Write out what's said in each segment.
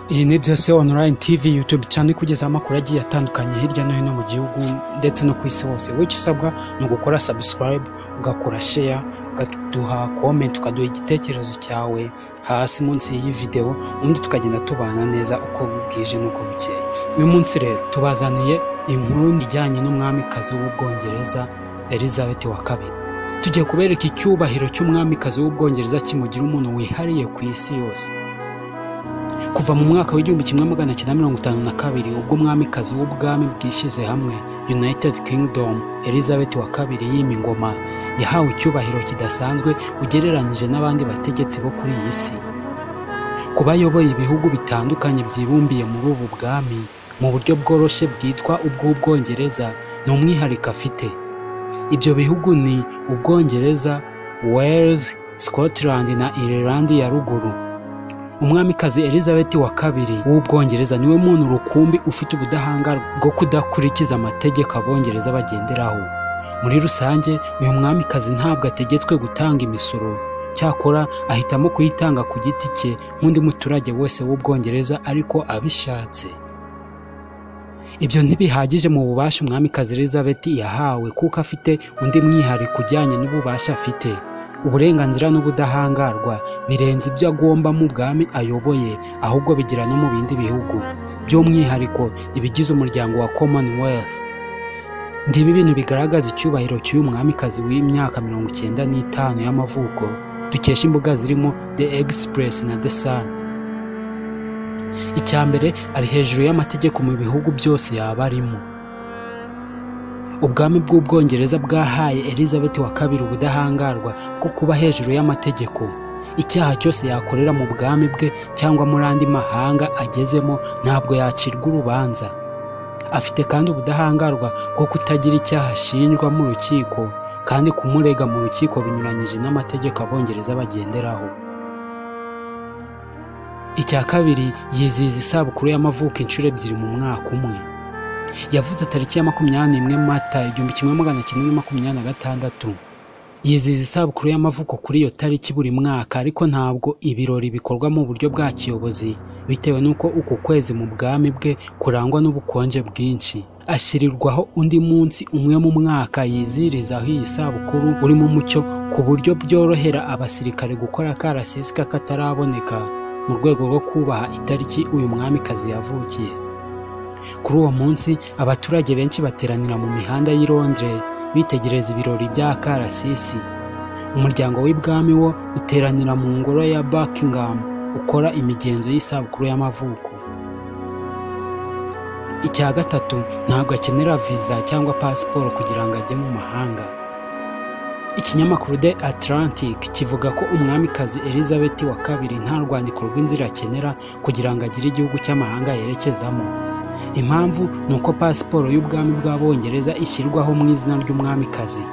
Iyi ni byose online TV YouTube channel kugezaho amakuru agiye atandukanye hirya no hino mu gihugu ndetse no ku isi hose. Wowe icyo usabwa ni ugukora subscribe, ugakora share, ukaduha comment, ukaduha igitekerezo cyawe hasi munsi y'iyi video, ubundi tukagenda tubana neza uko bwije n'uko bukeye. Uyu munsi rero tubazaniye inkuru ijyanye n'umwamikazi w'Ubwongereza Elizabeth wa kabiri. Tugiye kubereka icyubahiro cy'umwamikazi w'Ubwongereza kimugira umuntu wihariye ku isi yose. kuva mu mwaka w'igihumbi kimwe magana cyenda mirongo itanu na kabiri ubwo umwamikazi w'ubwami bwishyize hamwe united kingdom elizabeth wa kabiri yima ingoma yahawe icyubahiro kidasanzwe ugereranyije n'abandi bategetsi bo kuri iyi si kuba ayoboye ibihugu bitandukanye byibumbiye muri ubu bwami mu buryo bworoshye bwitwa ubw'ubwongereza ni umwihariko afite ibyo bihugu ni ubwongereza wales scotland na ireland ya ruguru umwamikazi elizabeth wa kabiri w'ubwongereza niwe muntu rukumbi ufite ubudahangarwa bwo kudakurikiza amategeko abongereza bagenderaho muri rusange uyu mwamikazi ntabwo ategetswe gutanga imisoro cyakora ahitamo kuyitanga ku giti cye nk'undi muturage wese w'ubwongereza ariko abishatse ibyo ntibihagije mu bubasha umwamikazi elizabeth yahawe kuko afite undi mwihariko ujyanye n'ububasha afite uburenganzira n'ubudahangarwa birenze ibyo agomba mu bwami ayoboye ahubwo bigira no mu bindi bihugu by'umwihariko ibigize umuryango wa commonwealth ndibi bintu bigaragaza icyubahiro cy'uyu mwamikazi w'imyaka mirongo icyenda n'itanu y'amavuko dukesha imbuga zirimo the express na the sun icya mbere ari hejuru y'amategeko mu bihugu byose yaba arimo ubwami bw'ubwongereza bwahaye elizabeth wa kabiri ubudahangarwa bwo kuba hejuru y'amategeko icyaha cyose yakorera mu bwami bwe cyangwa muri andi mahanga agezemo ntabwo yacirwa urubanza afite kandi ubudahangarwa bwo kutagira icyaha ashinjwa mu rukiko kandi kumurega mu rukiko binyuranyije n'amategeko abongereza bagenderaho icya kabiri yizihiza isabukuru y'amavuko inshuro ebyiri mu mwaka umwe yavuze tariki ya makumyabiri n'imwe mata igihumbi kimwe magana cyenda na makumyabiri na gatandatu yizihiza isabukuru y'amavuko kuri iyo tariki buri mwaka ariko ntabwo ibirori bikorwa mu buryo bwa kiyobozi bitewe n'uko uku kwezi mu bwami bwe kurangwa n'ubukonje bwinshi ashyirirwaho undi munsi umwe mu mwaka yizihirizaho iyi sabukuru urimo umucyo ku buryo byorohera abasirikare gukora akarasisi k'akataraboneka mu rwego rwo kubaha itariki uyu mwamikazi yavukiye kuri uwo munsi abaturage benshi bateranira mu mihanda y'i Londres bitegereza ibirori bya karasisi umuryango w'ibwami wo uteranira mu ngoro ya Buckingham ukora imigenzo y'isabukuru y'amavuko icya gatatu ntabwo akenera viza cyangwa pasiporo kugira ngo ajye mu mahanga ikinyamakuru The Atlantic kivuga ko umwamikazi Elizabeth wa kabiri nta rwandiko rw'inzira akenera kugira ngo agire igihugu cy'amahanga yerekezamo impamvu ni uko pasiporo y'ubwami bw'abongereza ishyirwaho mu izina ry'umwamikazi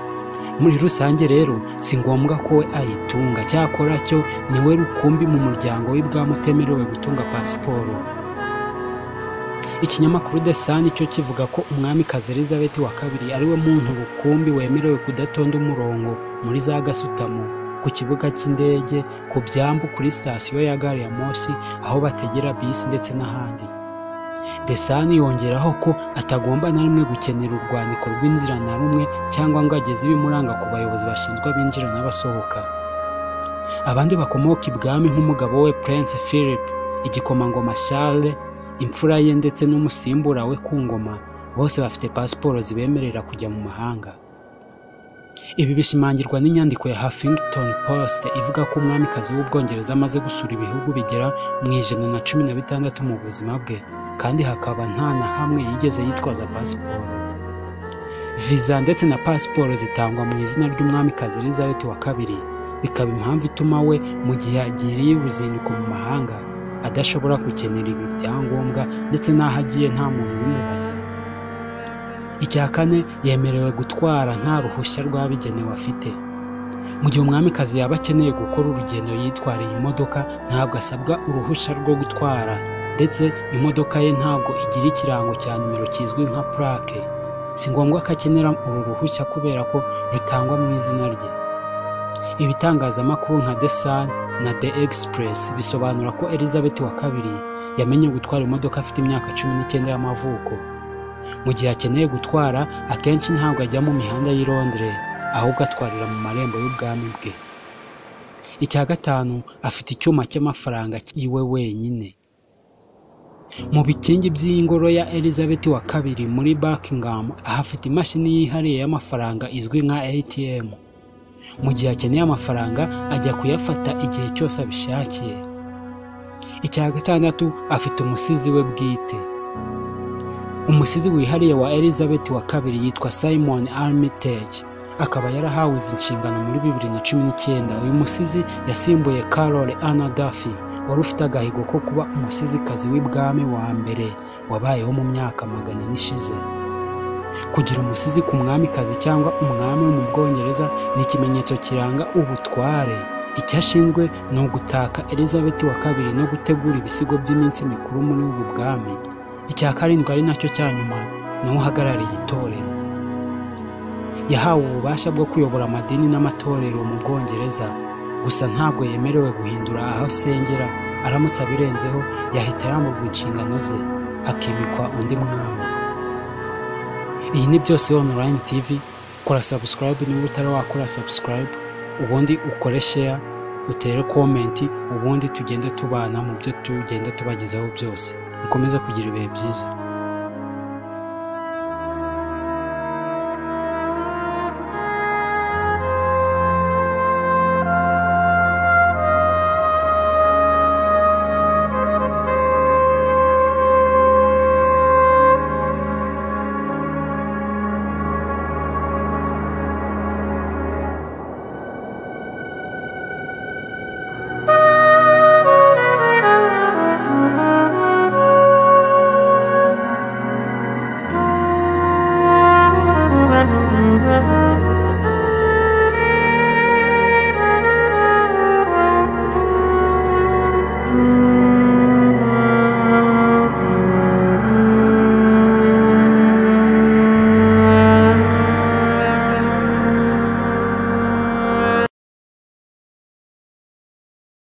muri rusange rero si ngombwa ko we ayitunga cyakora cyo ni we rukumbi mu muryango w'ibwami utemerewe gutunga pasiporo ikinyamakuru the sun cyo kivuga ko umwamikazi elizabeth wa kabiri ariwe muntu rukumbi wemerewe kudatonda umurongo muri za gasutamo ku kibuga cy'indege ku byambu kuri sitasiyo ya gari ya moshi aho bategera bisi ndetse n'ahandi desani yongeraho ko atagomba na rimwe gukenera urwandiko rw'inzira na rumwe cyangwa ngo ageze ibimuranga ku bayobozi bashinzwe abinjira n'abasohoka abandi bakomoka ibwami nk'umugabo we prince philip igikomangoma charles imfura ye ndetse n'umusimbura we ku ngoma bose bafite pasiporo zibemerera kujya mu mahanga ibi bishimangirwa n'inyandiko ya huffington post ivuga ko umwamikazi w'ubwongereza amaze gusura ibihugu bigera mu ijana na cumi na bitandatu mu buzima bwe kandi hakaba nta na hamwe yigeze yitwaza pasiporo viza ndetse na pasiporo zitangwa mu izina ry'umwamikazi elizabeth wa kabiri bikaba impamvu ituma we mu gihe agiriye uruzinduko mu mahanga adashobora gukenera ibi byangombwa ndetse n'aho agiye nta muntu ubimubaza icya kane yemerewe gutwara nta ruhushya rwabigenewe afite mu gihe umwamikazi yaba akeneye gukora urugendo yitwariye imodoka ntabwo asabwa uruhushya rwo gutwara ndetse imodoka ye ntabwo igira ikirango cya nimero kizwi nka purake si ngombwa ko akenera uru ruhushya kubera ko rutangwa mu izina rye ibitangazamakuru nka The Sun na The Express bisobanura ko Elizabeth wa kabiri yamenye gutwara imodoka afite imyaka cumi n'icyenda y'amavuko mu gihe akeneye gutwara akenshi ntabwo ajya mu mihanda y'i Londres ahubwo atwarira mu marembo y'ubwami bwe icya gatanu afite icyuma cy'amafaranga yiwe wenyine mu bikingi by'ingoro ya Elizabeth wa kabiri muri Buckingham ahafite imashini yihariye y'amafaranga izwi nka ATM mu gihe akeneye amafaranga ajya kuyafata igihe cyose abishakiye icya gatandatu afite umusizi we bwite umusizi wihariye wa Elizabeth wa kabiri yitwa Simon Armitage akaba yarahawe izi nshingano muri bibiri na cumi n'icyenda uyu musizi yasimbuye Carol Anna Duffy wari ufite agahigo ko kuba umusizikazi w'ibwami wa mbere wabayeho mu myaka magana ane ishize kugira umusizi ku mwamikazi cyangwa umwami wo mu bwongereza ni ikimenyetso kiranga ubutware icyo ashinzwe ni ugutaka elizabeth wa kabiri no gutegura ibisigo by'iminsi mikuru muri ubu bwami icya karindwi ari nacyo cya nyuma ni we uhagarariye itorero yahawe ububasha bwo kuyobora amadini n'amatorero mu bwongereza gusa ntabwo yemerewe guhindura aho asengera aramutse abirenzeho yahita yamburwa inshingano ze akimikwa undi mwami iyi ni byose online tv kora subscribe niba utari wakora subscribe ubundi ukore share utere comment ubundi tugende tubana mu byo tugenda tubagezaho byose mukomeze kugira ibihe byiza